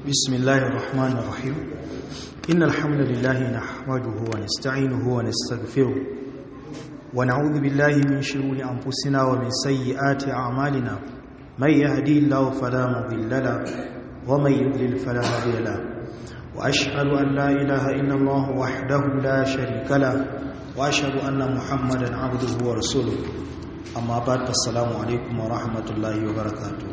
بسم الله الرحمن الرحيم إن الحمد لله نحمده ونستعينه ونستغفره ونعوذ بالله من شرور أنفسنا ومن سيئات أعمالنا من يهدي الله فلا مضل له ومن يضلل فلا هادي له وأشهد أن لا إله إلا الله وحده لا شريك له وأشهد أن محمدا عبده ورسوله أما بعد السلام عليكم ورحمة الله وبركاته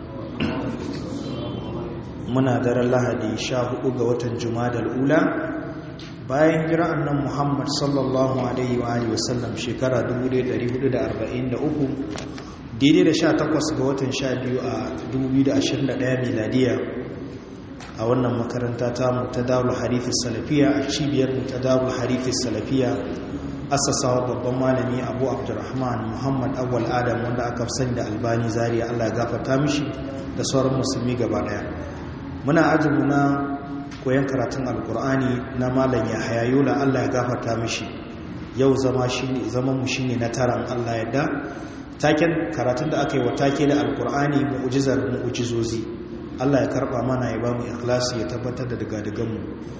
muna daren lahadi sha hudu ga watan jumadar ula bayan jira annan muhammad sallallahu alaihi wa alihi wasallam shekara 1443 daidai da sha takwas ga watan sha biyu a 2021 miladiya a wannan makaranta ta mutadawul harifis salafiya a cibiyar mutadawul harifis salafiya asasawa babban malami abu abdurrahman muhammad awal adam wanda aka sani da albani zariya allah gafarta mishi da sauran musulmi gaba daya muna ajinmu na koyon karatun alkur'ani na malam ya hayayola allah ya gafarta mishi yau zama mu shine na taron allah yadda taken karatun da aka yi wa take da alkur'ani mu'ujizar mu'ujizozi allah ya karba mana ya ba mu ikhlasi ya tabbatar da daga-daganmu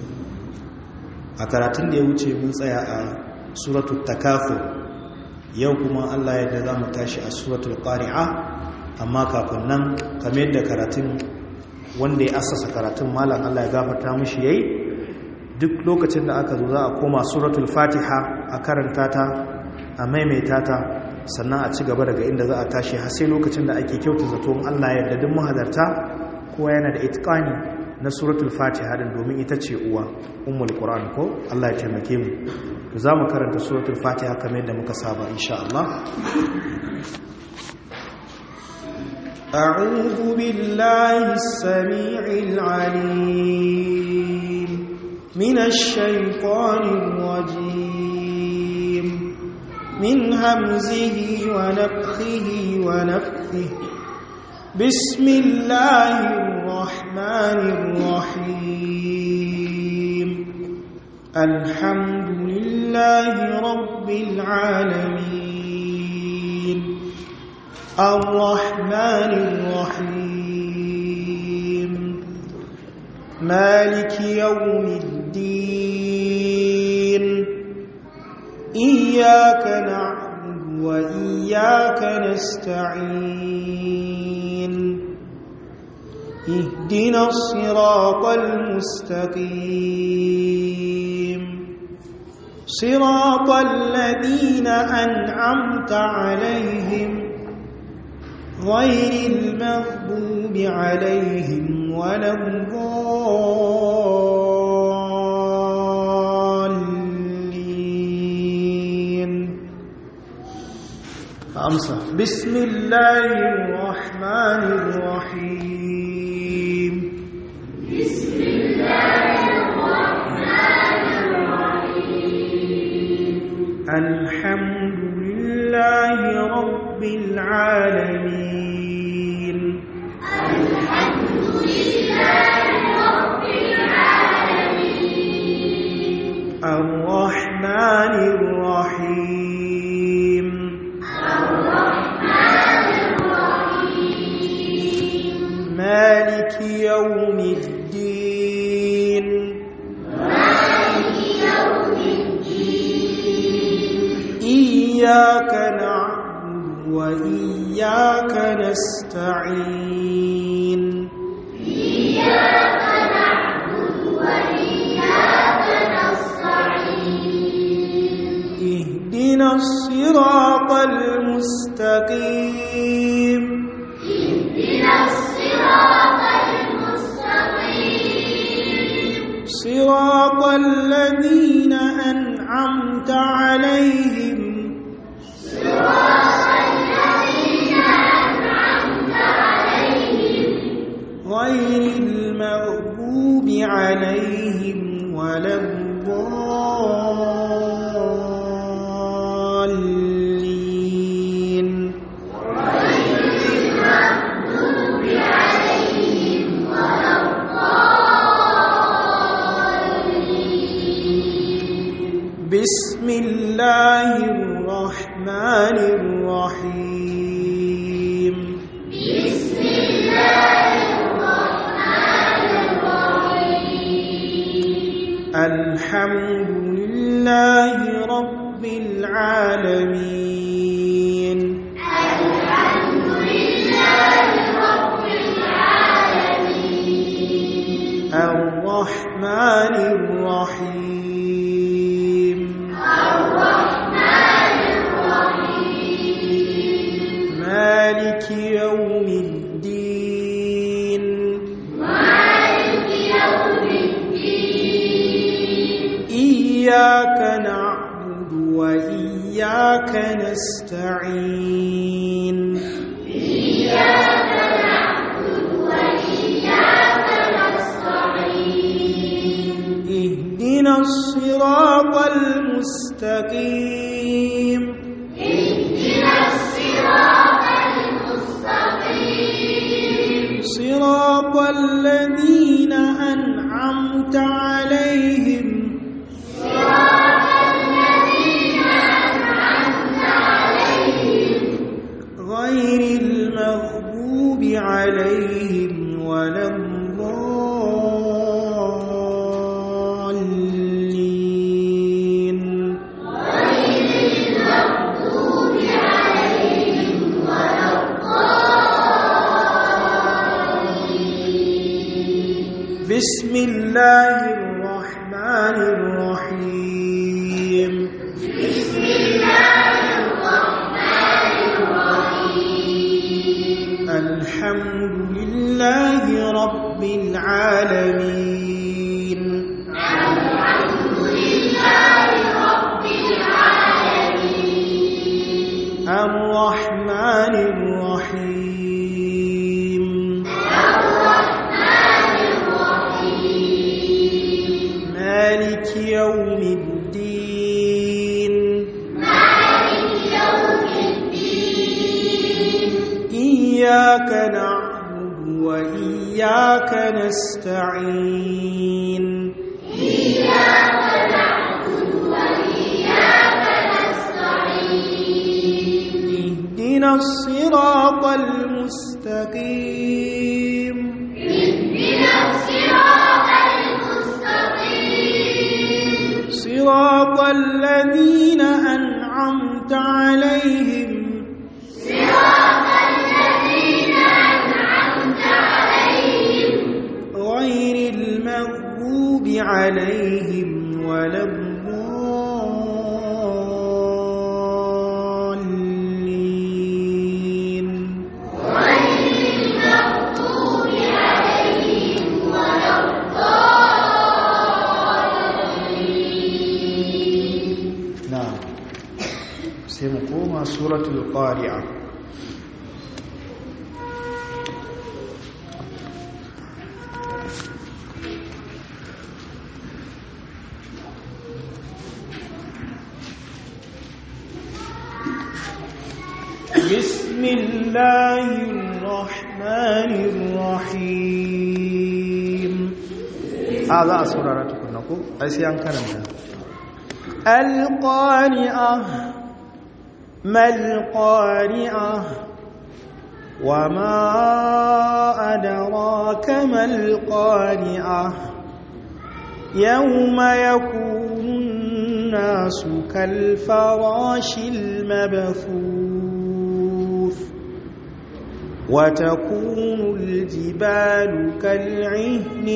a karatun da ya wuce mun tsaya a suratul takafur yau kuma allah yadda za mu tashi a suratul qari'a amma kafin nan kamar yadda karatun wanda ya asasa karatun malam Allah ya gafarta mishi yayi duk lokacin da aka zo za a koma suratul fatiha a karanta ta a maimaita ta sannan a ci gaba daga inda za a tashi har sai lokacin da ake kyauta zato Allah ya yarda duk mahadarta kowa yana da itqani na suratul fatiha din domin ita ce uwa ummul qur'an ko Allah ya taimake mu to za mu karanta suratul fatiha kamar yadda muka saba insha Allah أعوذ بالله السميع العليم من الشيطان الرجيم من همزه ونفخه ونفثه بسم الله الرحمن الرحيم الحمد لله رب العالمين الرحمن الرحيم مالك يوم الدين إياك نعبد وإياك نستعين اهدنا الصراط المستقيم صراط الذين أنعمت عليهم غير المغضوب عليهم ولا الضالين amsa بسم الله الرحمن الرحيم بسم الله الرحمن الرحيم الحمد لله رب العالمين الحمد لله رب العالمين الرحمن الرحيم الرحمن الرحيم مالك يوم الدين مالك يوم الدين إياك نعبد وإياك نستعين إياك نعبد وإياك نستعين اهدنا الصراط المستقيم اهدنا الصراط المستقيم صراط الذين أنعمت عليهم صراط الذين أنعمت عليهم غير المغضوب عليهم ولا الضالين غير المغضوب عليهم ولا الضالين بسم الله الرحمن الرحيم بسم الله الرحمن الرحيم الحمد لله رب العالمين الحمد لله رب العالمين الرحمن الرحيم الرحمن الرحيم مالك يوم الدين مالك يوم الدين إياك نعبد وإياك نستعين إياك نعبد وإياك نستعين اهدنا الصراط المستقيم اهدنا الصراط المستقيم صراط الذين أنعمت عليهم صراط الذين أنعمت عليهم غير المغضوب عليهم ولا الضالين غير المغضوب عليهم ولا الضالين بسم الله الرحمن الرحيم بسم الله الرحمن الرحيم الحمد لله رب العالمين الحمد لله رب العالمين الرحمن الرحيم الرحمن الرحيم مالك يوم الدين مالك يوم الدين إياك نعبد وإياك نستعين إياك نعبد وإياك نستعين اهدنا الصراط المستقيم اهدنا الصراط المستقيم صراط الذين أنعمت عليهم صراط الذين أنعمت عليهم غير المغضوب عليهم ولا الضالين غير المغضوب عليهم ولا الضالين na'am sai mu koma suratul qari'a بسم الله الرحمن الرحيم a za a saurara tukunna ko ai sai an karanta القارعة ما القارعة وما أدراك ما القارعة يوم يكون الناس كالفراش المبثوث وتكون الجبال كالعهن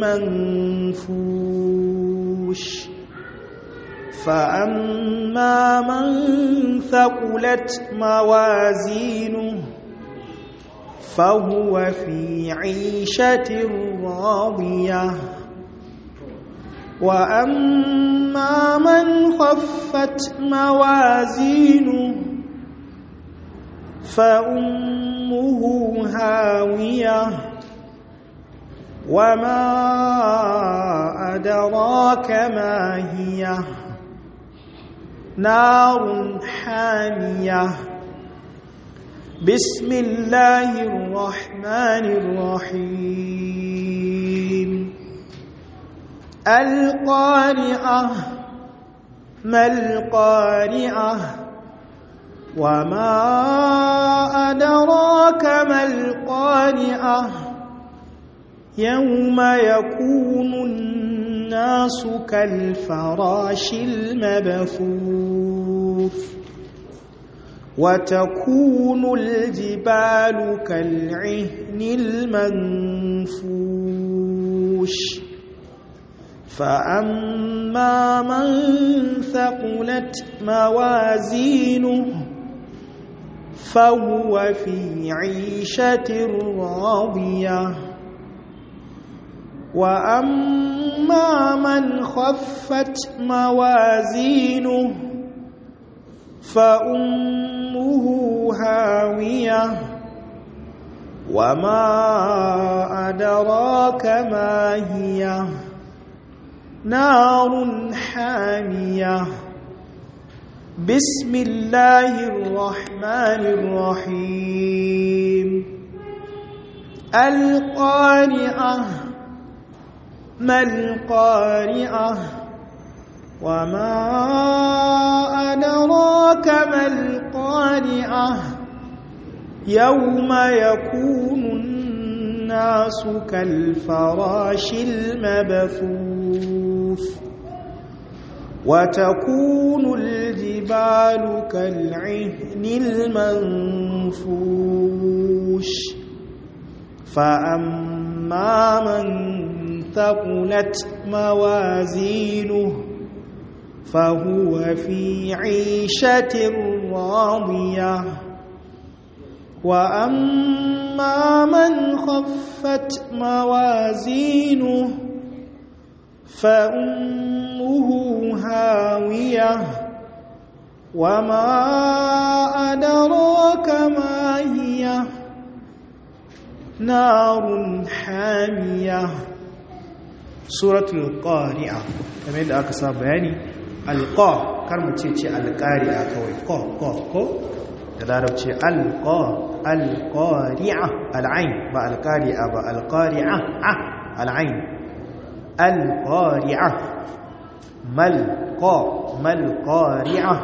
المنفوش فأما من ثقلت موازينه فهو في عيشة راضية وأما من خفت موازينه فأمه هاوية وما أدراك ما هي نار حامية بسم الله الرحمن الرحيم القارعة ما القارعة وما أدراك ما القارعة يوم يكون الناس كالفراش المبثوث وتكون الجبال كالعهن المنفوش فأما من ثقلت موازينه فهو في عيشة راضية وأما من خفت موازينه فأمه هاوية وما أدراك ما هي نار حامية بسم الله الرحمن الرحيم القارعة ما القارعة وما أدراك ما القارعة يوم يكون الناس كالفراش المبثوث وتكون الجبال كالعهن المنفوش فأما من ثقلت موازينه فهو في عيشة راضية وأما من خفت موازينه فأمه هاوية وما أدراك ما هي نار حامية سورة القارعة كما يدعى كسا بياني القا كرم تيتي القارعة كوي قا قا قا تدارب تي القا القارعة العين با القارعة با القارعة العين القارعة ما القا ما القارعة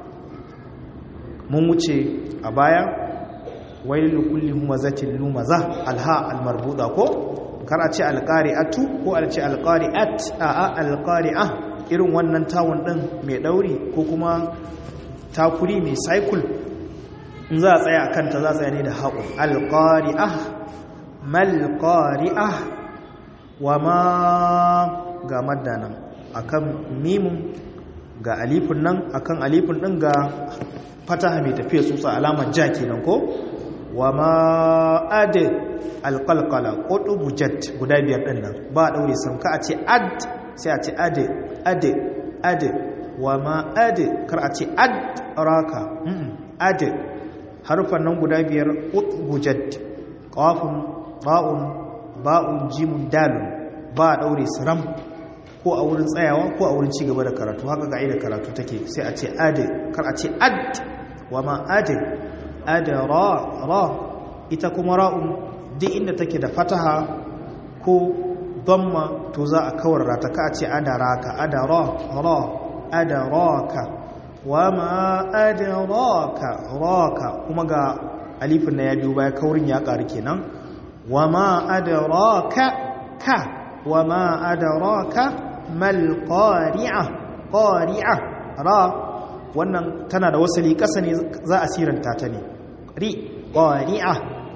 mun wuce a baya wailu kulli humazatin lumaza alha almarbuda ko kar a ce alqari'atu ko a ce alqari'at a a alqari'a irin wannan tawun din mai dauri ko kuma takuri mai cycle in za a tsaya akan ta za a tsaya ne da haƙu alqari'a mal qari'a wa ma ga madda nan akan mimun ga alifin nan akan alifin din ga fataha mai tafiya tsutsa alamar ja kenan ko wa ma ad alqalqala qutubu jat guda biyar din nan ba daure sam ka a ce ad sai a ce ad ad ad wa ma ad kar a ce ad raka ad harfan nan guda biyar qutubu jat qafun ba'un ba'un jimun dalun ba daure saram ko a wurin tsayawa ko a wurin ci gaba da karatu haka ga da karatu take sai a ce ad kar a ce ad wa ma ad ad ra ra ita kuma ra'un duk inda take da fataha ko dhamma to za a kawar rata ka a ce adaraka adara ra adaraka wa ma adraka raka kuma ga alifin na ya biyo baya kaurin ya ƙaru kenan wa ma adraka ka wa ma adraka mal qari'a qari'a ra wannan tana da wasali ƙasa ne za a siranta ta ne ri qari'a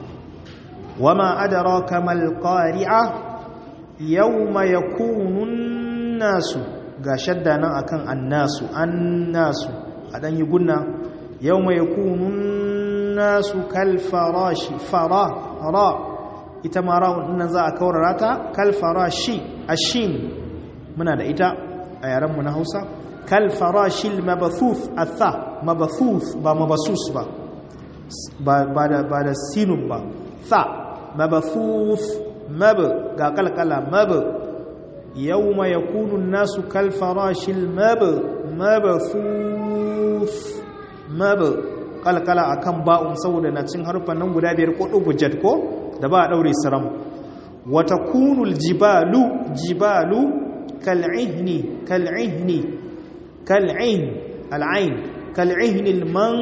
wa ma adraka mal qari'a yawma yakunu nasu ga shadda nan akan annasu annasu a dan yi gunna yawma yakunu nasu kal farashi fara ra ita ma ra'un nan za a kaurara ta kal farashi ashin muna da ita a yaren mu na Hausa kal farashil mabathuth atha mabathuth ba mabasus ba ba da ba da sinun ba tha mabathuth mab ga kalkala mab yawma yakunu an-nasu kal farashil mab mabathuth mab kalkala akan ba'un saboda na cin harfan nan guda biyar ko dubujat ko da ba a daure saram wa takunul jibalu jibalu kal'ihni kal'ihni kal'in al'ain kal'ihni man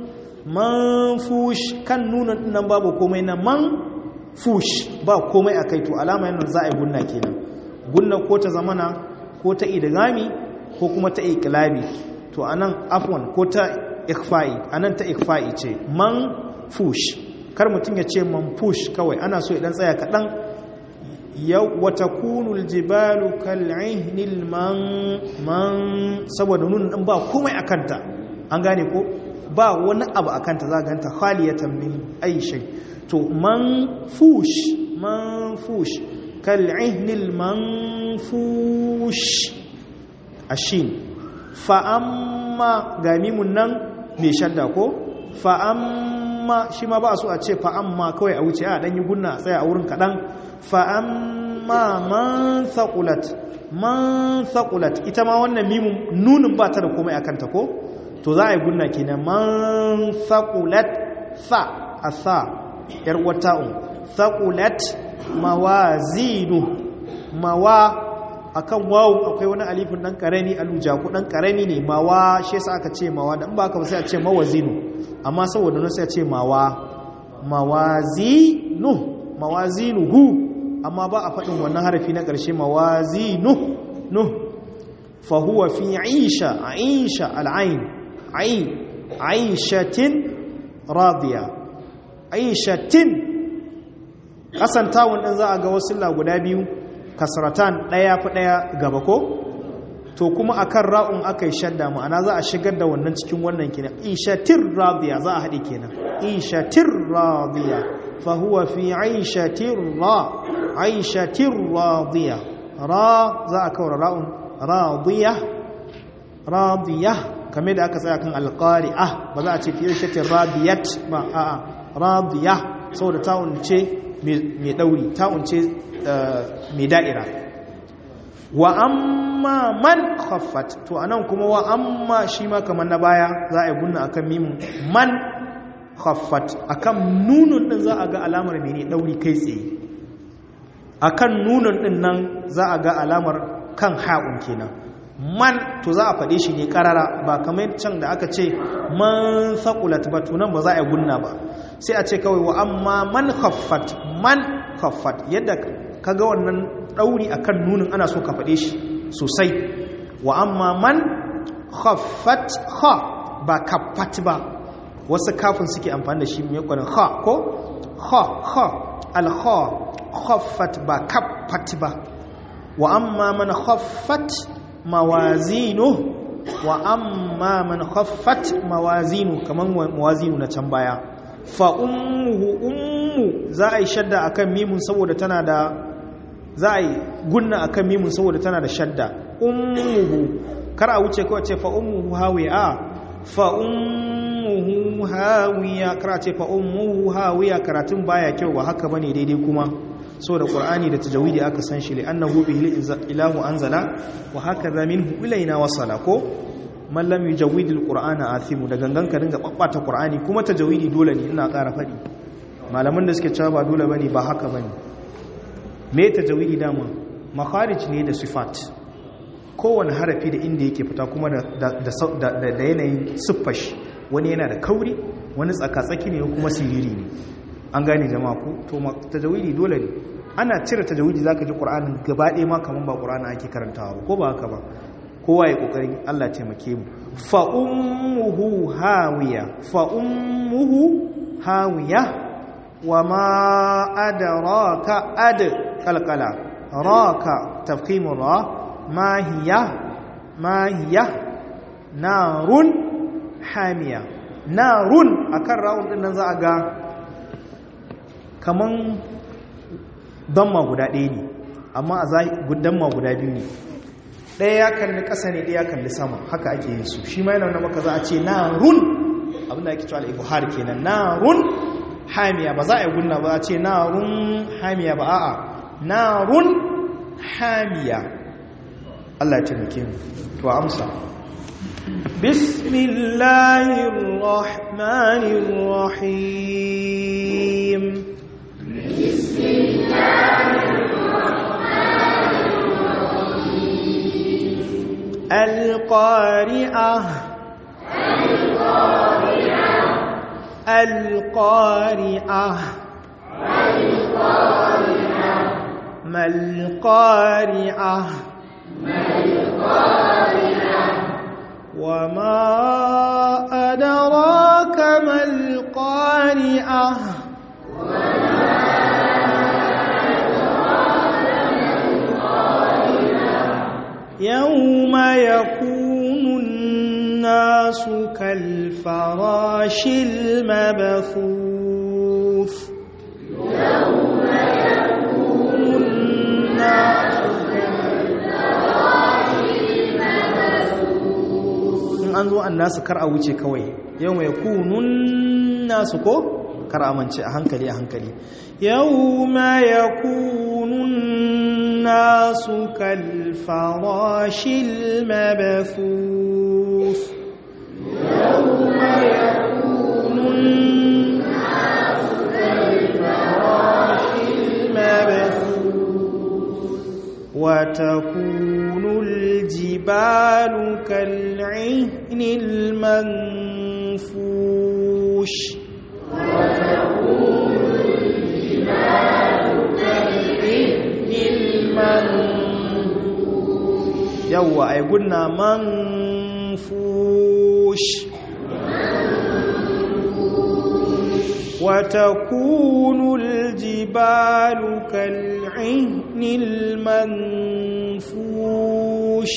manfush kan nuna nan babu komai na man fush ba komai akai to alama yana za a yi gunna kenan gunna ko ta zamana ko ta idgami ko kuma ta iqlabi to anan afwan ko ta ikhfa'i anan ta ikhfa'i ce man fush kar mutum ya ce man fush kawai ana so idan tsaya kaɗan yau wata kunul jibalu kal'ihnil man man saboda nun ɗin ba komai a kanta an gane ko ba wani abu a kanta za ganta khaliyatan min aishai to man fush man fush kal'ihnil man fush ashin fa'amma ga mimun nan mai shadda ko fa'amma shi ma ba su a ce fa'amma kawai a wuce a ɗanyi gunna a tsaya a wurin kaɗan fa'amma man saƙulat man saƙulat ita ma wannan mimun nunin ba ta da komai a kanta ko to za a yi gunna kenan man saƙulat sa a sa ‘yar wata'un saƙulat mawazinu mawa akan wawu akwai wani alifin dan karami alujaku dan karami ne mawa shi yasa aka ce mawa dan ba ka sai a ce mawazinu amma saboda nan sai a ce mawa mawazinu mawazinu hu amma ba a faɗin wannan harafi na ƙarshe mawazinu nu fa huwa fi aisha aisha al'ain ai aishatin radiya aishatin kasantawun din za a ga wasu guda biyu kasratan ɗaya fi ɗaya gaba ko to kuma akan ra'un aka yi shadda ma'ana za a shigar da wannan cikin wannan kenan ishatir radiya za a haɗe kenan ishatir radiya fa huwa fi aishatir ra aishatir radiya ra za a kawar ra'un radiya radiya kamar da aka tsaya kan alqari'ah ba za a ce fi aishatir radiyat ba a'a radiya saboda ta'un ce mai dauri ta'un ce mai da'ira wa amma man khaffat to anan kuma wa amma shi ma kamar na baya za a yi gunna akan mimun man khaffat akan nunun din za a ga alamar mene dauri kai tsaye akan nunun din nan za a ga alamar kan ha'un kenan man to za a faɗe shi ne karara ba kamar can da aka ce man saqulat ba to nan ba za a yi gunna ba sai a ce kawai wa amma man khaffat man khaffat yadda kaga wannan dauri akan nunin ana so ka faɗe shi sosai wa amma man khaffat kha ba kaffat ba wasu kafin suke amfani da shi mai kwanan kha ko kha kha al kha khaffat ba kaffat ba wa amma man khaffat mawazinu wa amma man khaffat mawazinu kaman mawazinu na can baya fa ummuhu ummu za a yi shadda akan mimun saboda tana da za a yi gunna akan mimun saboda tana da shadda ummuhu kar a wuce kawai ce fa ummuhu hawiya fa ummuhu hawiya kar a ce fa ummuhu hawiya karatun baya kyau ba haka bane daidai kuma saboda qur'ani da tajawidi aka san shi li annahu bihi ilahu anzala wa hakaza minhu ilaina wasala ko man lam yujawwid alqur'ana athimu da gangan ka dinga babbata qur'ani kuma tajawidi dole ne ina ƙara faɗi malaman da suke cewa ba dole bane ba haka bane me tajawidi dama makharij ne da sifat kowane harafi da inda yake fita kuma da da yanayin siffash wani yana da kauri wani tsaka-tsaki ne kuma siriri ne an gane jama'a ko to tajawidi dole ne ana cire tajawidi zaka ji qur'anin gaba ɗaya ma kaman ba qur'ani ake karantawa ko ba haka ba kowa ya kokarin Allah taimake mu fa ummuhu hawiya fa ummuhu hawiya wa ma adraka ad qalqala raka tafkhim ra ma hiya ma hiya narun hamiya narun akan rawun din nan za a ga kaman damma guda ɗaya ne amma a damma guda biyu ne ɗaya ya kalli ƙasa ne ɗaya ya kalli sama haka ake yin su shi ma yana wani maka za a ce na run abinda ake cewa al'ibuhar kenan na run hamiya ba za a yi gunna ba a ce na run hamiya ba a'a na run hamiya Allah ya taimake mu to amsa bismillahir rahmanir rahim bismillahir القارعة القارعة ما القارعة وما أدراك ما القارعة يوم يكون الناس كالفراش المبثوث يوم يكون الناس in an zo annasu kar a wuce kawai yau mai kunun nasu ko kar a mance a hankali a hankali yau ma ya kunun nasu kalfarashil mabathus yau ma ya kunun nasu kalfarashil mabathus وتكون الجبال كالعهن المنفوش وتكون الجبال كالعهن المنفوش يوا أي قلنا منفوش وتكون الجبال كالعهن المنفوش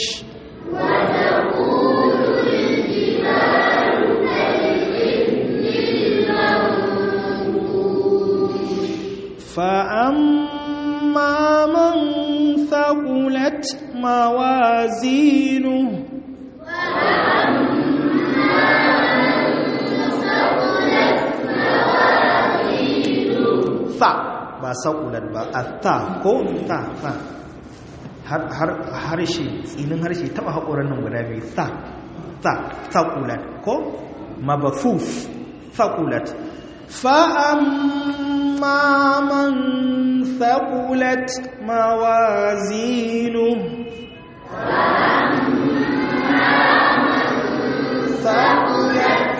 وتكون الجبال كالعهن المنفوش فأما من ثقلت موازينه tha ba saƙulat ba a tha ko tha tha harshe tsinin harshe taɓa haƙoran nan guda biyu tha tha saƙulat ko mabafuf saƙulat fa'amma man saƙulat mawazinu saƙulat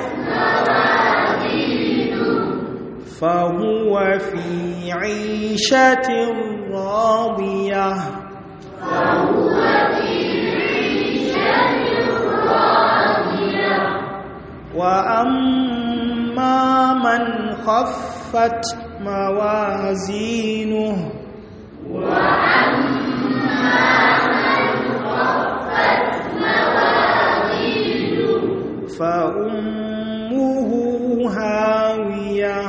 فهو في عيشة راضية فهو في عيشة راضية وأما من خفت موازينه وأما من خفت موازينه فأمه هاوية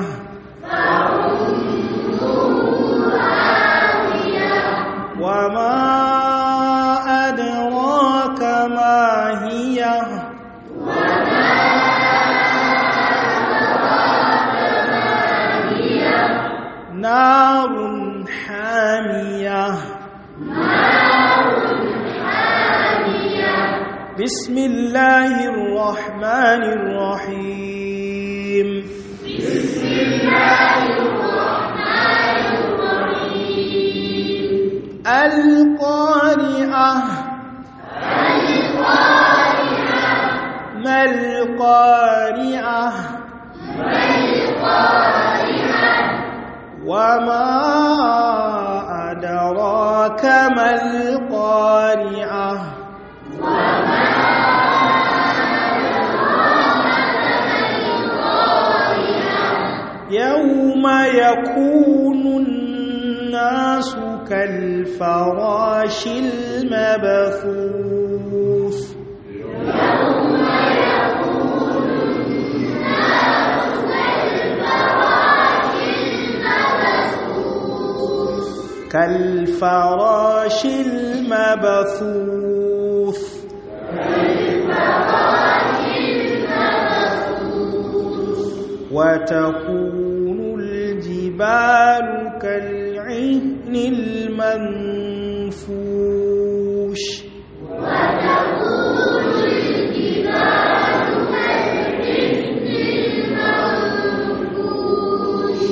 وما أدراك ما هي وما أدراك ما هي نار حامية نار حامية بسم الله الرحمن الرحيم بسم الله الرحمن الرحيم القارعة القارعة ما القارعة ما القارعة وما أدراك ما القارعة وما يوم يكون الناس كالفراش المبثوث يوم يكون الناس كالفراش المبثوث كالفراش المبثوث وتكون الجبال كالعهن المنفوش وتكون الجبال كالعهن المنفوش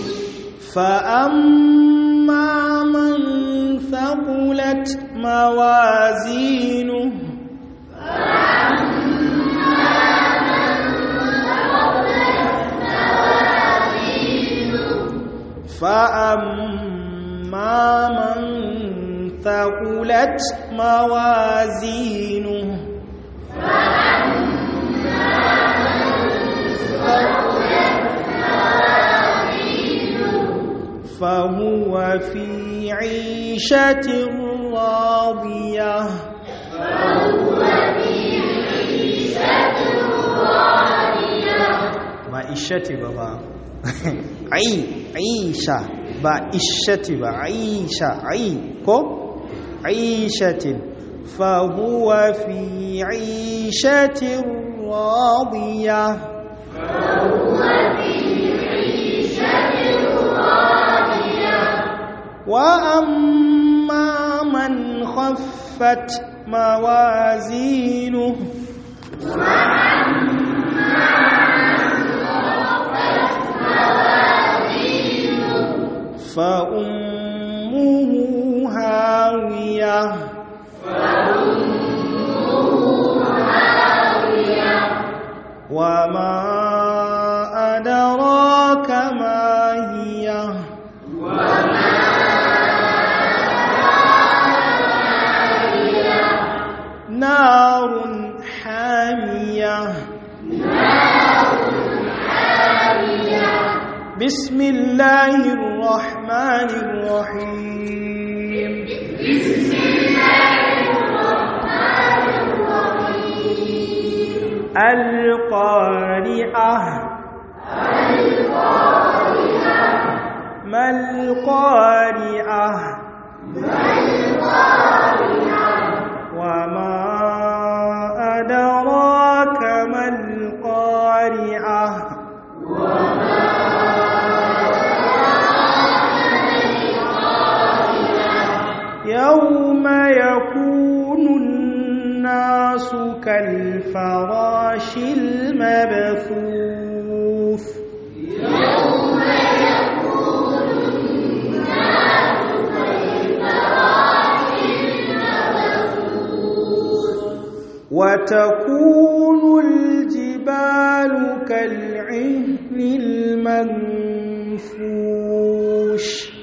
فأما من ثقلت موازينه فأما من ثقلت موازينه فهو في عيشة راضية ba ishati ba ba ai aisha ba ishati ba aisha ai ko aishatin fa huwa fi aishatin radiya wa amma man khaffat mawazinuhu فأمه هاوية وما أدراك ما هي نار حامية بسم الله الرحمن الرحيم بسم الله الرحمن الرحيم القارعة القارعة ما القارعة ما القارعة وما أدراك ما القارعة يوم يكون الناس كالفراش المبثوث يوم يكون الناس كالفراش المبثوث وتكون الجبال كالعهن المنفوش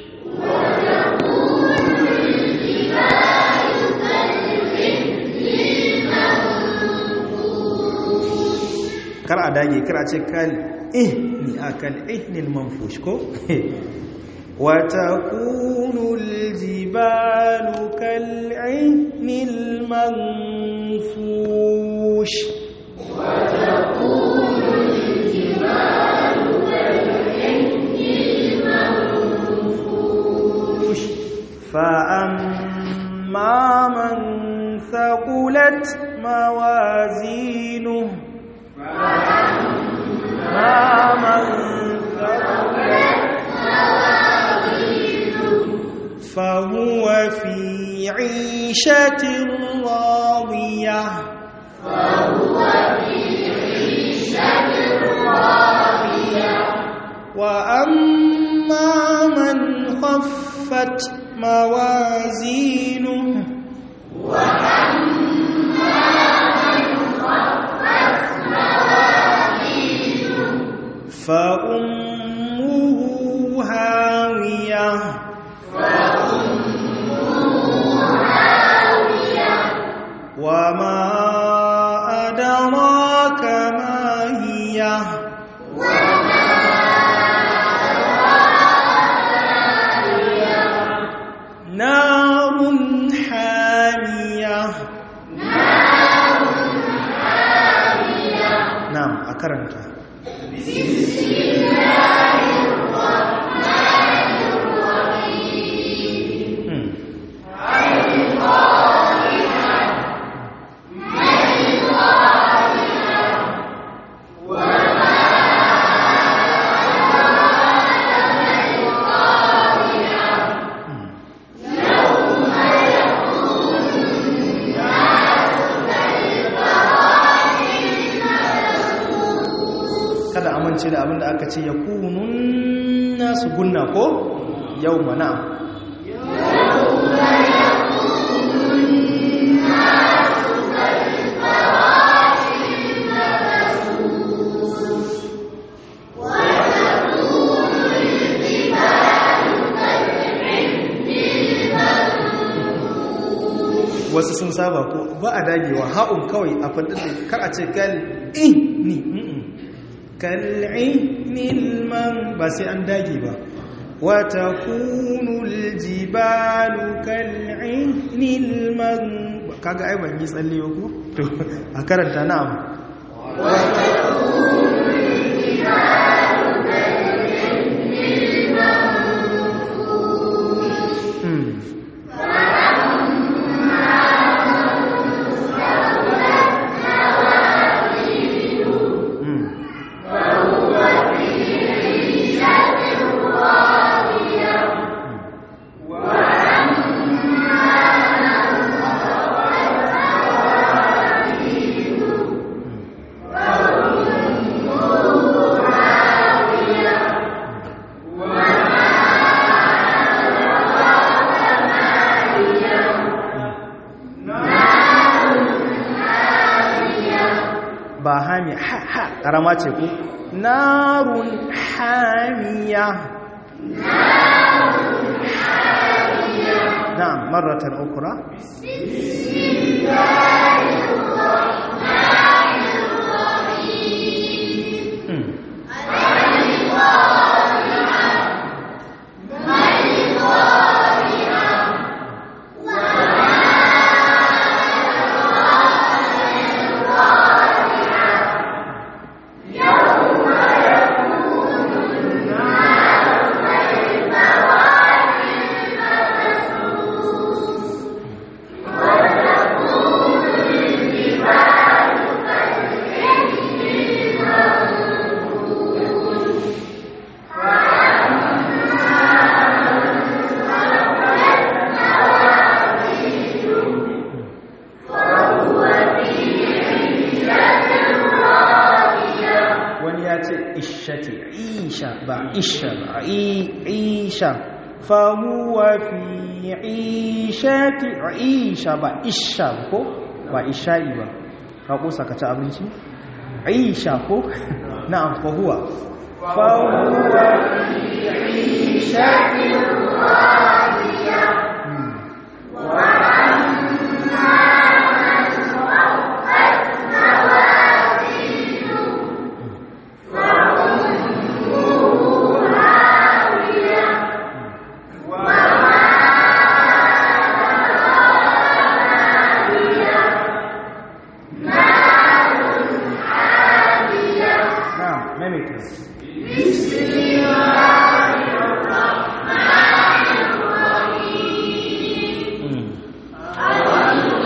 kar a dage kar a ce kal ihni a kal ihnil manfush ko wa takunu aljibalu kal ihnil manfush wa takunu aljibalu kal ihnil manfush fa amma man thaqulat mawazinuhu فهو في عيشة راضية فهو في عيشة راضية وأما من خفت موازينه وأما من خفت موازينه فأمه هاوية وما أدراك ما هي نار حامية نعم أكرمت بسم الله الرحمن الرحيم kada amince da abin da aka ce ya kunun nasu gunna ko yau mana wasu sun saba ko ba a dagewa ha'un kawai a fadin da kar a ce kal'ini kal'inil man ba sai an dage ba wata kunul jibalu kal'inil man kaga ai ban yi tsalle ba ko to a karanta na'am Hmm. Hmm. ba hami ha ha karama ce ku narun hamiya na'am marratan ukra Hmm. wani ya ce ishati isha ba isha ba i- isha fahuwa fi ishati isha ba isha ko ba isha'i ba ka kusa ka ci abinci isha ko na'am fahuwa fahuwa fi ishati Hmm. na'am maimaita Hmm.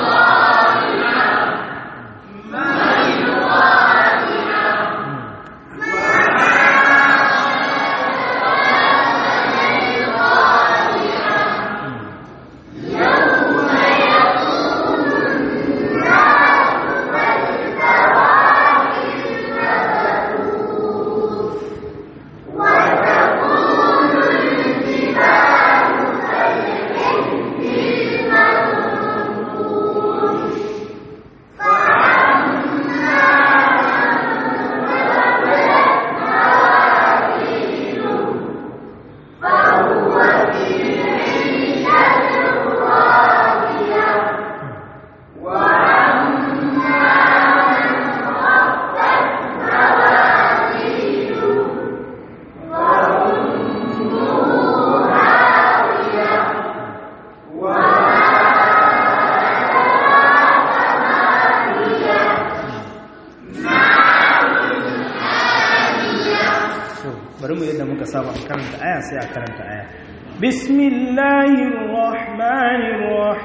so bari mu yadda muka saba a karanta aya sai a karanta aya bismillahir rahmanir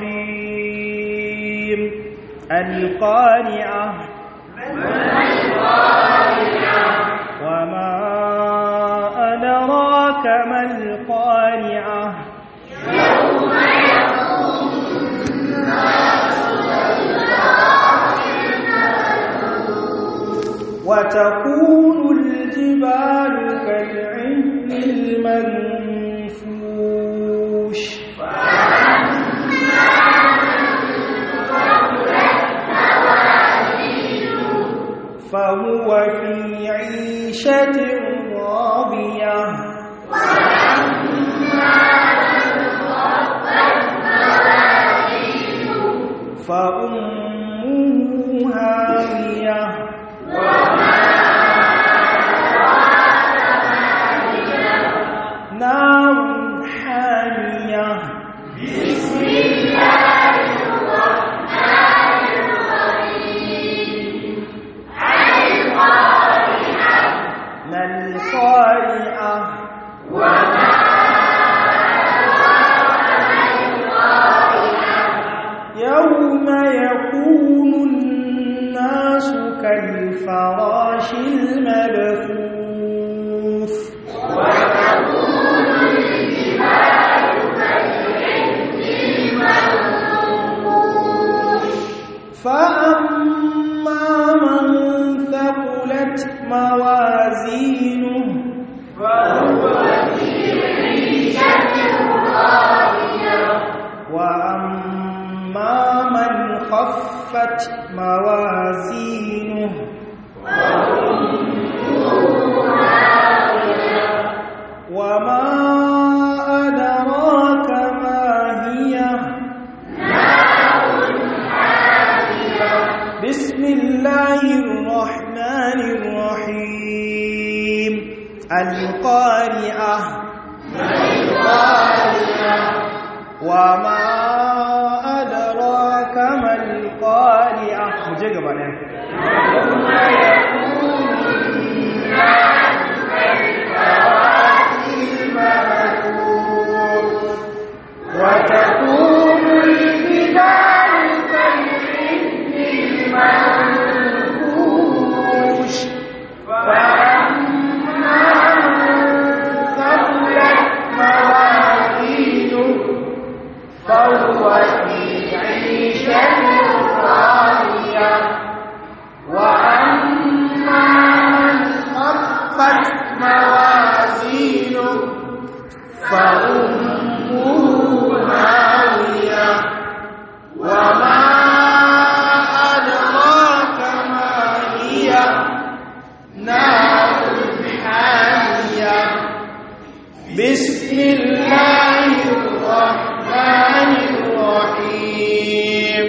rahim alqari'ah wama adraka mal qari'ah وتكون الجبال كالعهن المنفوش فهو في عيشة راضية فأمه هاوية نار حامية ما القارعة يوم يكون الناس كالفراش المبثوث فأما من ثقلت موازينه وأما من خفت موازينه وما أدراك ما هي بسم الله الرحمن الرحيم القارعة القارعة وما أدراك ما القارعة مجھے گا وتكون الجبال كالعهن المنفوش فأما من ثقلت موازينه فهو في عيشة راضية وأما من خفت موازينه فأمه هاوية وما أدراك ما هي نار حامية بسم الله الرحمن الرحيم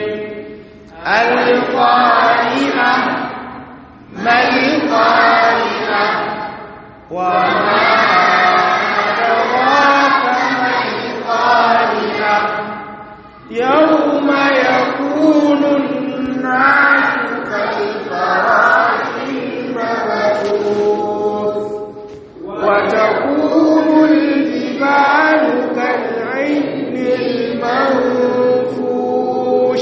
القارئة ما القارئة وما أدراك ما القارئة يوم يكون الناس كالفراش المبثوث وتكون الجبال كالعهن المنفوش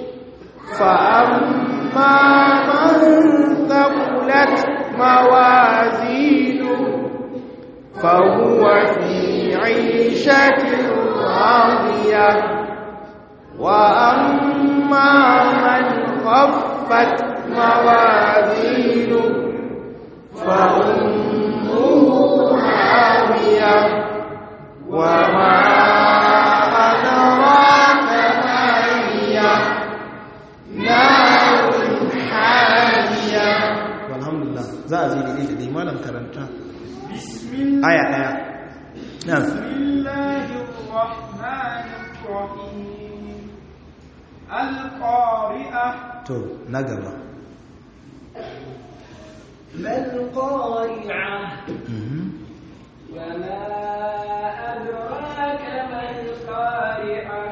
فأما من ثقلت موازينه فهو في عيشة راضية وأما من خفت موازينه فأمه هاوية وما أدراك ما هي نار حامية والحمد لله za a zai daidai da dai malam karanta aya daya na القارئة to na gaba ما القارعة Mhm. وما أدراك ما القارعة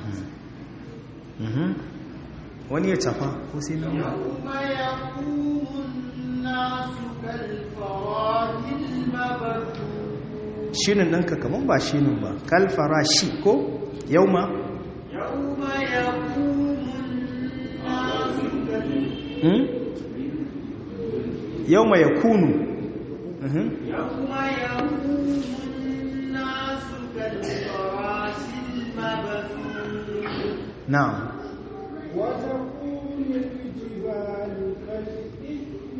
Mhm. wani ya tafa ko sai na yi يوم يقوم الناس كالفراش المبثوث shinin ɗinka kamar ba shinin ba kalfara shi ko yau ma يوم يقوم الناس كالفراش yau ma ya kunu Mhm. يوم يقوم الناس كالفراش المبثوث na'am وتكون الجبال كالإثم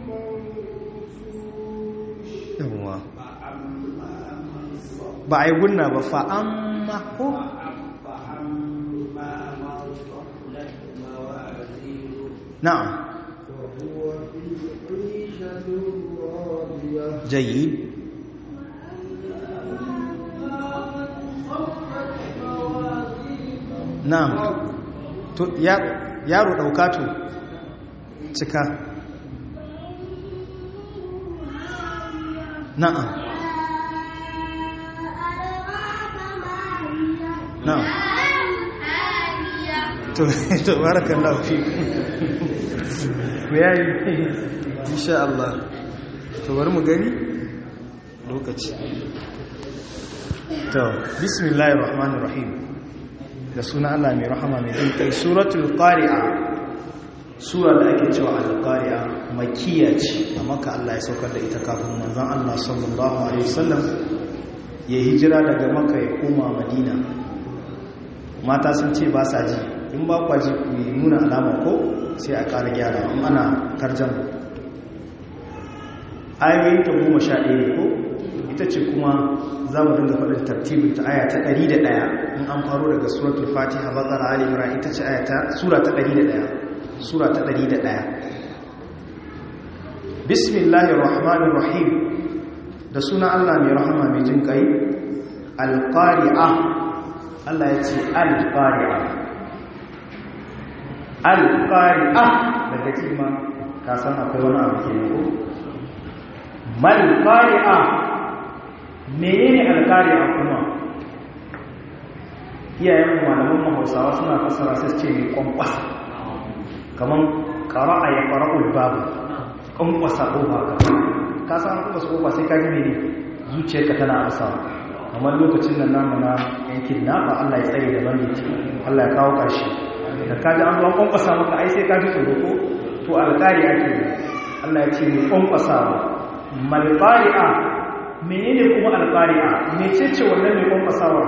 المنفوش yawwa ba a yi gunna ba fa'amma ko فأما من ثقلت موازينه na'am فهو في عيشة راضية jayi خفت موازينه na'am to yaro ɗauka to cika na'am na'am to to barakallahu fi yayi insha Allah to bari mu gani lokaci to bismillahir rahmanir rahim da suna Allah mai rahama mai jin kai suratul qari'a sura da ake cewa al-qari'a makkiya ce amma ka Allah ya saukar da ita kafin manzon Allah sallallahu alaihi wasallam ya hijira daga makka ya koma madina mata sun ce ba sa ji in ba kwa ji ku nuna alama ko sai a ƙara gyara in ana tarjan ayoyin ta goma sha ɗaya ko ita ce kuma za mu dinga faɗin tartibin ta aya ta ɗari da ɗaya in an faro daga suratul fatiha bakara ali imran ita ce aya ta sura ta ɗari da ɗaya sura ta ɗari da ɗaya bismillahir rahmanir rahim da suna allah mai rahama mai jin kai alqari'a allah ya ce alqari'a alqari'a daga cima ka san akwai wani abu ke ko mal qari'a menene alqari'a kuma iyayen malaman mahausawa suna fassara sai ce mai kwankwasa kaman qara'a ya qara'ul babu kwankwasa kofa ka ka san kwankwasa kofa sai ka ji mene zuciyarka tana asa kamar lokacin nan namu na yankin nafa Allah ya tsare da banditi Allah ya kawo ƙarshe da ka ji an zuwa kwankwasa maka ai sai ka ji tsoro ko to alƙari ake yi Allah ya ce mai kwankwasawa malƙari'a menene kuma alƙari'a mecece wannan mai kwankwasawa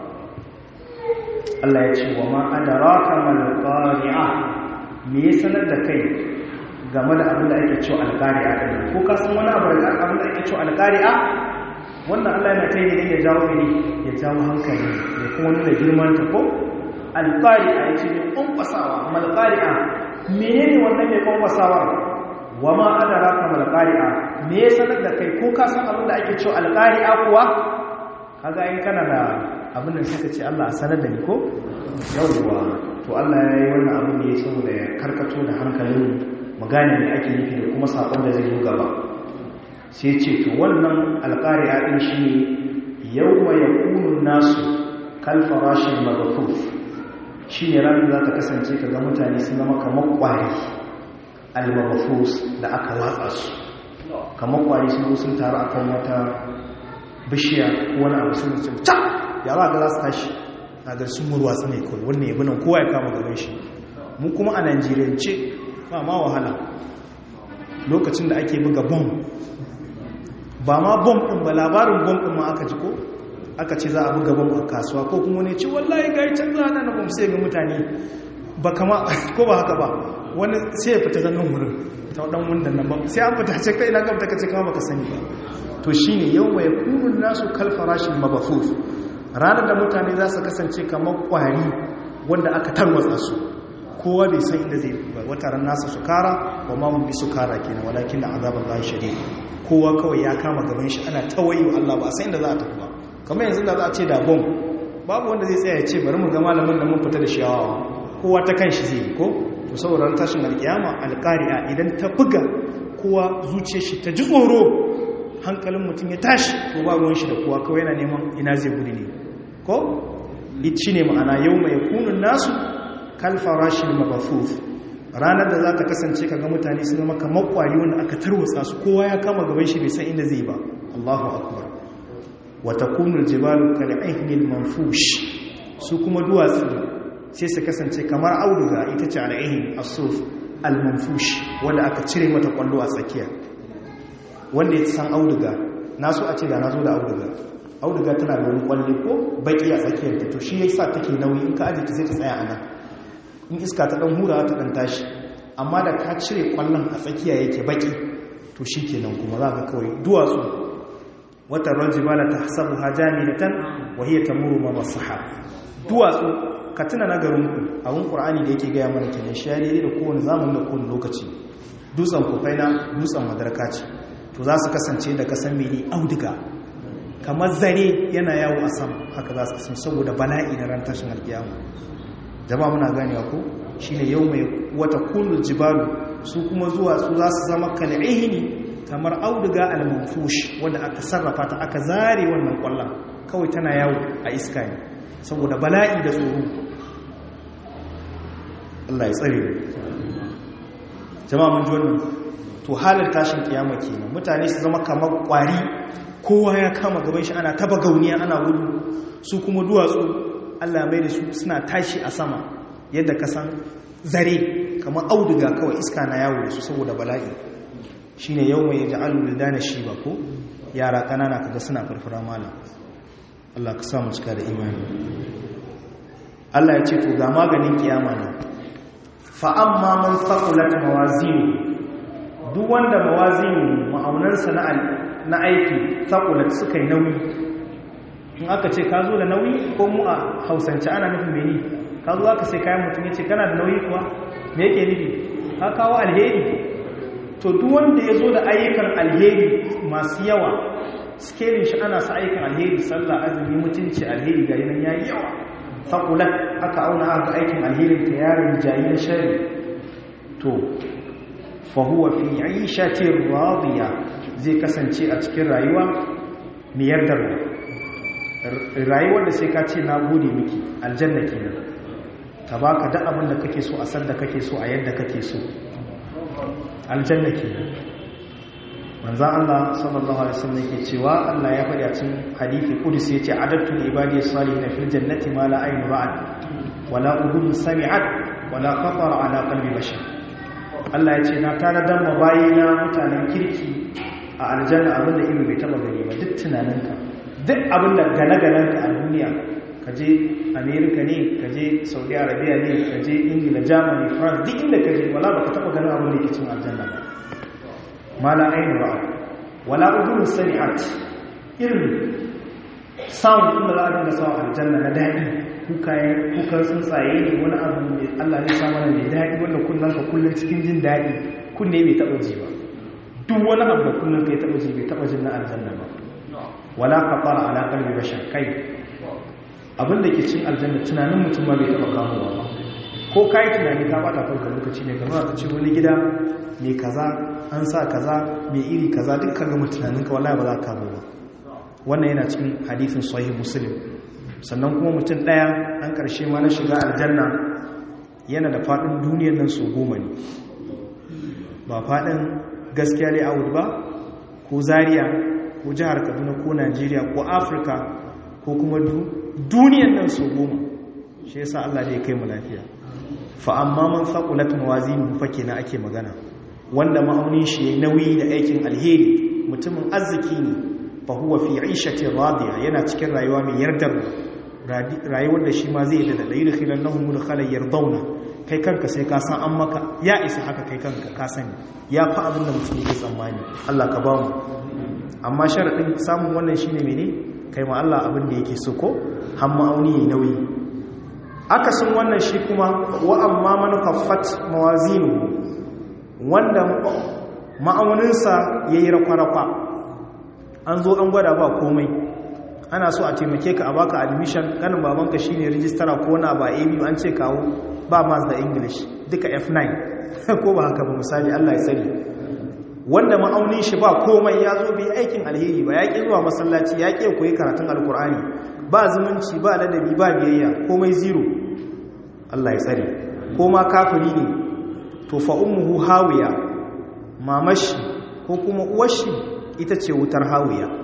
Allah ya ce wa ma adraka malƙari'a me ya sanar da kai game da abin da ake cewa alƙari'a ɗin ko ka san wani abu da abin da ake cewa alƙari'a wannan Allah yana kai ne ya jawo ne ya jawo hankali ya kuma nuna girman ta ko alƙari'a ya ce mai kwankwasawa malƙari'a menene wannan mai kwankwasawa wa ma adraka malƙari'a me ya sanar da kai ko ka san abin da ake cewa alƙari'a kuwa kaga in kana da abin da suka ce Allah a sanar da ni ko yawwa to Allah ya yi wannan abin da ya saboda ya karkato da hankalin mu gane me ake nufi da kuma sakon da zai zo gaba sai ce to wannan alƙari'a din shine yawma yakunu nasu kal farashin maghfuf shine ranar za ta kasance kaga mutane sun zama kamar kwari al maghfus da aka watsa su kamar kwari sun zo sun taru akan wata bishiya ko wani abu sun ce ta ya za ga za su tashi na ga sun murwa su ne kawai wannan yabi nan kowa ya kama gaban shi mu kuma a najeriyance ba ma wahala lokacin da ake buga bom ba ma bom ɗin ba labarin bom ɗin ma aka ji ko aka ce za a buga bom a kasuwa ko kuma ne ce wallahi ga yi canza hana na bom sai ga mutane ba kama ko ba haka ba wani sai ya fita zannan wurin ta ɗan wundan nan ba sai an fita ce kai na gabta ka ce kama baka sani ba to shine yau mai kunun nasu kalfarashin mabafuf ranar da mutane za su kasance kamar kwari wanda aka tarwatsa su kowa bai san inda zai ba wata ran nasa su kara wa ma mun bi su kara kenan walakin da azaban lahi shadid kowa kawai ya kama gaban shi ana tawayi wa Allah ba a san inda za a tafi ba kamar yanzu da za a ce da bom babu wanda zai tsaya ya ce bari mu ga malamin da mun fita da shawawa kowa ta kan shi zai yi ko to saboda ran tashin alkiyama alqari'a idan ta buga kowa zuciyar shi ta ji tsoro hankalin mutum ya tashi ko ba ruwan shi da kowa kawai yana neman ina zai gudu ne ko shi ne ma'ana yau mai kunun nasu kalfarashin mabafuf ranar da za ta kasance kaga mutane su zama kamar kwari wanda aka tarwatsa su kowa ya kama gaban shi bai san inda zai ba Allahu akbar wa takunu aljibalu kal'ihnil manfush su kuma duwatsu sai su kasance kamar auduga ita ce al'ihin as-suf al-manfush wanda aka cire mata kwallo a tsakiya wanda ya san auduga na so a ce da na zo da auduga auduga tana da wani kwalle ko baki a tsakiyar ta to shi ya sa take nauyi in ka ajiye ta sai ta tsaya a nan in iska ta dan hura ta dan tashi amma da ka cire kwallon a tsakiya yake baki to shi kenan kuma za ka kawai duwatsu wata rajibala ta hasabu hajamilatan wa hiya tamuru ma masahab duwatsu ka tuna na garinku a wani qur'ani da yake gaya mana kenan shi ya da kowane zamani da kowane lokaci dutsen kufaina dutsen madarka ce to za su kasance da kasan mene auduga kamar zare yana yawo a sama haka za su kasance saboda bala'i na ran tashin alkiyama jama'a muna ganewa ko shine yau mai wata kullu jibalu su kuma zuwa su za su zama kal'ihini kamar auduga al-manfush wanda aka sarrafa ta aka zare wannan kwallon kawai tana yawo a iska ne saboda bala'i da tsoro Allah ya tsare jama'a mun ji wannan to halar tashin kiyama kenan mutane su zama kamar kwari kowa ya kama gaban shi ana taba gauniya ana gudu su kuma duwatsu Allah mai da su suna tashi a sama yadda ka san zare kamar auduga kawai iska na yawo da su saboda bala'i shine yau mai ja'alu da shi ba ko yara kanana kaga suna farfara mala Allah ka samu cika da imani Allah ya ce to ga maganin kiyama ne fa amma man thaqulat mawazinu duk wanda mawazinu ma'aunansa na na aiki thaqulat suka yi nauyi in aka ce ka zo da nauyi ko mu a hausance ana nufin meni ka zo aka sai kayan mutum ya ce kana da nauyi kuwa me yake nufi ka kawo alheri to duk wanda ya zo da ayyukan alheri masu yawa skelin shi ana sa ayyukan alheri sallah azumi mutunci alheri ga yanan yayi yawa faqulat aka auna aka aikin alherin ta yaron jayin shari to fa huwa fi 'ishatin radiya zai kasance a cikin rayuwa mai yardarwa rayuwar da sai ka ce na gode miki aljanna kenan ta baka duk abin da kake so a san da kake so a yadda kake so aljanna kenan manzan Allah sallallahu alaihi wasallam yake cewa Allah ya faɗi a cikin hadisi qudsi yace adattu ibadi salihin fil jannati ma la aynu ra'at wala udhun sami'at wala khatara ala qalbi bashar Allah yace na tana dan mabayina mutanen kirki a aljanna abinda ido bai taba gani ba duk tunaninka duk abinda gane-ganenka a duniya kaje america ne kaje saudi arabia ne kaje ingila germany france duk inda kaje wala baka taba ganin abin da yake cin aljanna ba mala ainu ba wala udhun sami'at irin sound din da za a dinga sawa aljanna na daɗi kukaye kukan tsuntsaye ne wani abu ne Allah ne sa mana mai daɗi wanda kullum ka kullum cikin jin daɗi kunne bai taɓa ji ba duk wani abu da kullum ka ya taɓa ji bai taɓa jin na aljanna ba wala kafara ala qalbi bashar kai abin da ke cin aljanna tunanin mutum ma bai taɓa kamowa ba ko kai tunani ka bata kanka lokaci ne kamar ka ce wani gida mai kaza an sa kaza mai iri kaza dukkan gama tunaninka wallahi ba za ka kamo ba wannan yana cikin hadithin sahih muslim sannan kuma mutum ɗaya an ƙarshe ma na shiga aljanna yana da faɗin duniyar nan su goma ne ba faɗin gaskiya ne a ba ko zaria ko jihar kaduna ko najeriya ko afirka ko kuma duniyar nan su goma shi yasa allah ne ya kai mu lafiya fa amma man faqulat mawazinu fa kenan ake magana wanda ma'aunin shi yayi nauyi da aikin alheri mutumin arziki ne fa huwa fi 'ishatin radiya yana cikin rayuwa mai yardar rayuwar da shi ma zai da da yudkhilannahum mudkhalan yardawna kai kanka sai ka san an maka ya isa haka kai kanka ka sani ya fa abin da mutum yake tsammani Allah ka ba mu amma sharadin samun wannan shine mene kai ma Allah abin da yake so ko har ma'auni yayi nauyi akasin wannan shi kuma wa amma man kaffat mawazinu wanda ma'auninsa yayi rakwa-rakwa an zo an gwada ba komai ana so a taimake ka a baka admission ganin babanka shine rijistara ko na ba a biyu an ce kawo ba mas da english duka f9 ko ba haka ba misali allah ya sani wanda ma'aunin shi ba komai ya zo bai aikin alheri ba ya ƙi zuwa masallaci ya ƙi koyi karatun alkur'ani ba zumunci ba ladabi ba biyayya komai zero allah ya tsare ko ma kafiri ne to fa ummuhu hawiya mamashi ko kuma uwashi ita ce wutar hawiya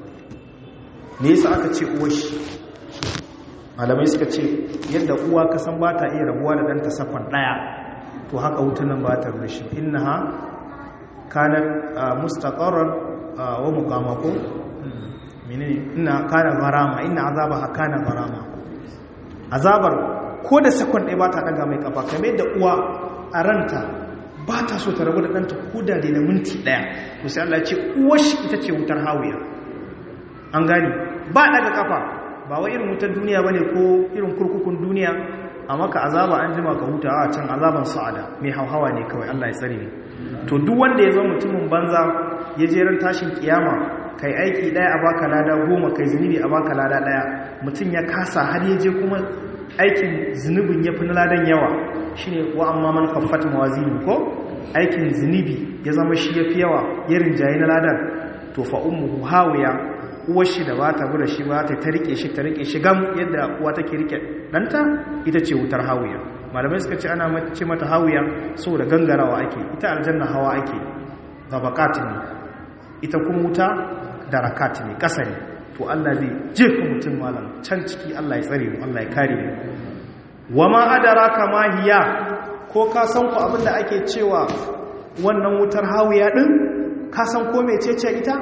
me yasa aka ce uwashi malamai suka ce yadda uwa ka san ba ta iya rabuwa da ɗanta safan ɗaya to haka wutar nan ba ta rushe innaha kanat mustaqarran wa muqama ko menene inna kana gharama inna azabaha kana gharama azabar ko da sakon ɗaya ba ta ɗaga mai kafa kamar yadda uwa a ranta ba ta so ta rabu da ɗanta ko da da minti ɗaya to sai Allah ce uwashi ita ce wutar hawiya an gani ba ɗaga kafa ba wa irin wutar duniya bane ko irin kurkukun duniya a maka azaba an jima ka huta a can azaban sa'ada mai hauhawa ne kawai Allah ya tsare ne to duk wanda ya zama mutumin banza ya je ran tashin kiyama kai aiki ɗaya a baka lada goma kai zunubi a baka lada ɗaya mutum ya kasa har ya je kuma aikin zunubin ya fi na ladan yawa shine wa amma man khaffat mawazinu ko aikin zunubi ya zama shi yafi yawa ya rinjaye na ladan to fa ummuhu hawiya uwar shi da ba ta bura shi ba ta rike shi ta rike shi gam yadda uwa take rike danta ita ce wutar hawiya malamai suka ce ana ce mata hawiya saboda gangarawa ake ita aljanna hawa ake tabaqat ne ita kuma wuta darakat ne kasa ne to Allah zai jefa mutum malam can ciki Allah ya tsare mu Allah ya kare mu wama adraka ma hiya ko ka san ku abinda ake cewa wannan wutar hawiya din ka san ko mecece ita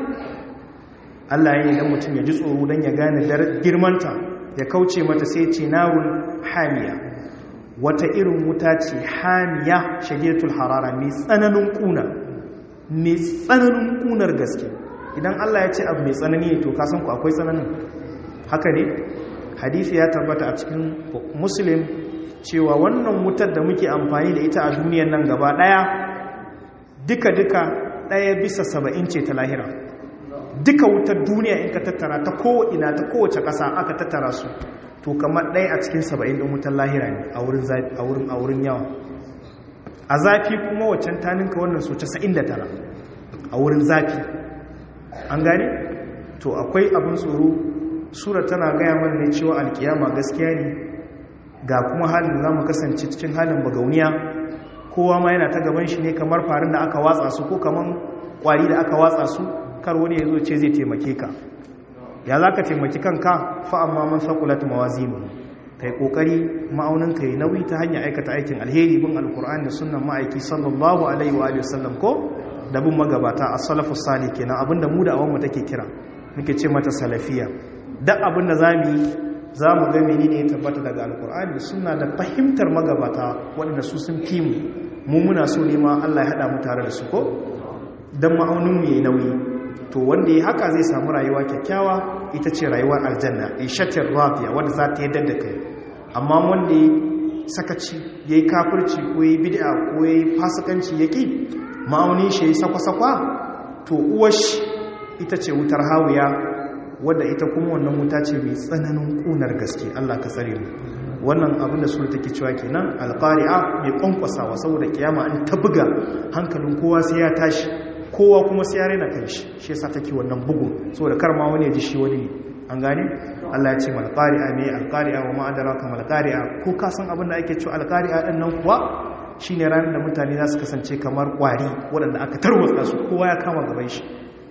Allah ya yi dan mutum ya ji tsoro dan ya gane girmanta ya kauce mata sai ce narun hamiya wata irin wuta ce hamiya shagiyatul harara mai tsananin kuna mai tsananin kunar gaske idan Allah ya ce abu mai tsanani to kasan ku akwai tsananin haka ne hadisi ya tabbata a cikin muslim cewa wannan wutar da muke amfani da ita a duniyar nan gaba daya duka-duka daya bisa saba'in ce ta lahira duka wutar duniya in ka tattara ta ko'ina ta kowace ƙasa aka tattara su to kamar ɗaya a cikin saba'in ɗin wutar lahira ne a wurin yawa a zafi kuma waccan taninka wannan so 99 a wurin zafi an gane to akwai abin tsoro sura tana gaya mana ne cewa alkiyama gaskiya ne ga kuma halin za mu kasance cikin halin bagauniya kowa ma yana ta gaban shi ne kamar farin da aka watsa su ko kamar kwari da aka watsa su kar wani ya zo ce zai taimake ka ya za ka taimaki kanka fa amma man sakulat mawazinu ka yi ƙoƙari ma'auninka yi nauyi ta hanyar aikata aikin alheri bin alkur'ani da sunan ma'aiki sallallahu alaihi wa sallam ko da bin magabata a salafu sali kenan abinda mu da awonmu take kira muke ce mata salafiya duk abinda za mu yi za mu ga meni ne ya tabbata daga alkur'ani suna da fahimtar magabata waɗanda su sun fi mu mu muna so ne ma allah ya haɗa mu tare da su ko don ma'auninmu ya yi nauyi to wanda ya haka zai samu rayuwa kyakkyawa ita ce rayuwar aljanna ishatin rafiya wadda za ta yadda da kai amma wanda ya sakaci ya yi kafirci ko ya yi bid'a ko ya yi fasikanci ya ƙi ma'aunin shi ya sakwa-sakwa to uwash ita ce wutar hawiya wadda ita kuma wannan wuta ce mai tsananin ƙunar gaske Allah ka tsare mu wannan abin da sura take cewa kenan alqari'a mai kwankwasawa saboda kiyama an ta buga hankalin kowa sai ya tashi kowa kuma sai ya rena kanshi shi yasa take wannan bugun saboda kar ma wani ya ji shi wani ne an gane Allah ya ce mal qari'a me al qari'a wa ma adraka mal qari'a ko ka san abin da ake cewa al qari'a din nan kuwa shine ranar da mutane za su kasance kamar kwari waɗanda aka tarwatsa su kowa ya kama gaban shi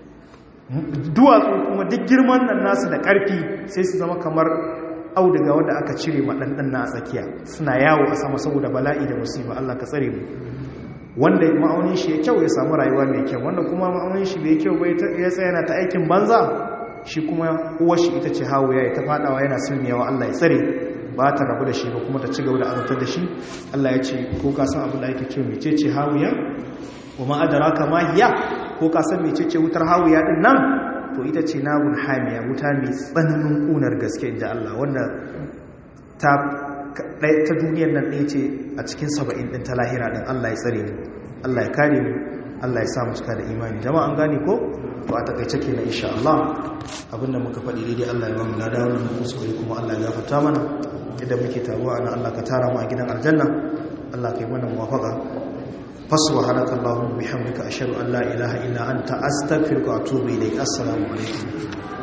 duwatsu kuma duk girman nan nasu da ƙarfi sai su zama kamar auduga wanda aka cire maɗanɗan na a tsakiya suna yawo a sama saboda bala'i da musiba Allah ka tsare mu wanda ma'aunin shi ya kyau ya samu rayuwa mai kyau wanda kuma ma'aunin shi bai kyau bai ya tsaya na ta aikin banza shi kuma uwar shi ita ce hawo ya ta fadawa yana sulmiyawa Allah ya tsare ba ta rabu da shi ba kuma ta ci gaba da azabtar da shi Allah ya ce ko ka san abin da ake cewa mecece hawiya wa ma adraka ma hiya ko ka san mecece wutar hawiya din nan to ita ce nabun hamiya wuta mai tsananin kunar gaske inda Allah wanda ta ta duniyar nan ɗaya ce a cikin saba'in ɗin ta lahira ɗin Allah ya tsare mu Allah ya kare mu Allah ya sa mu cika da imani jama'a an gane ko to a takaice kenan insha Allah abinda muka faɗi daidai Allah ya ba mu lada wannan kuskure kuma Allah ya gafarta mana yadda muke taruwa ana Allah ka tara mu a gidan aljanna Allah ka yi mana muwafaqa fasubhanaka allahumma bihamdika ashhadu an la ilaha illa anta astaghfiruka wa atubu ilayk assalamu alaikum